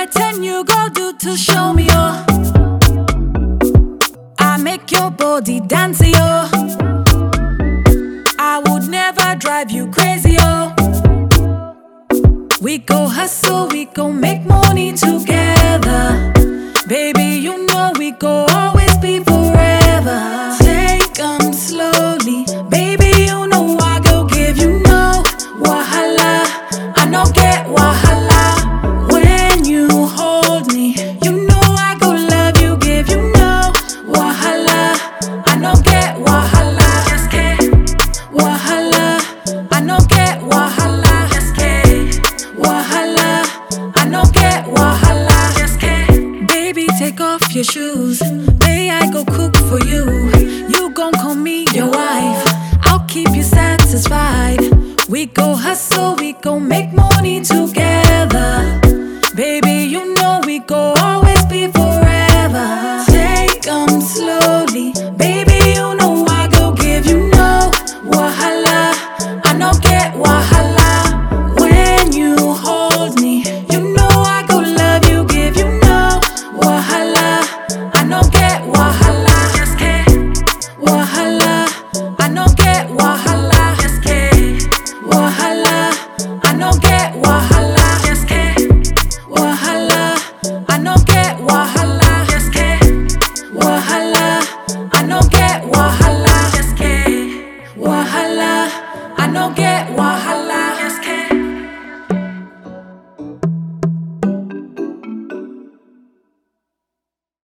Wetin you go do to show me oh? I make your body dance yo. I would never drive you crazy oh. We go hustle, we go make money together. Baby, you know we go always be forever. Take 'em slowly, baby. You know I go give you no wahala. I no get wahala when you hold me. You know I go love you, give you no wahala. I no get wahala. Just get wahala. I no get wahala. Just get wahala. I no get wahala. Just get baby, take off your shoes. May I go cook for you? You gon' call me your wife. I'll keep you satisfied. We go hustle, we go make money together. Baby, you know we go always be forever. Take 'em slowly, baby. You know I go give you no wahala. I no get wahala when you hold me. You know I go love you, give you no wahala. I no get wahala. Just get wahala. I no get wahala. Just get wahala. I no get wahala. Just get wahala. I no get wahala. Just get wahala. I no get wahala. Just get wahala. I no get wahala.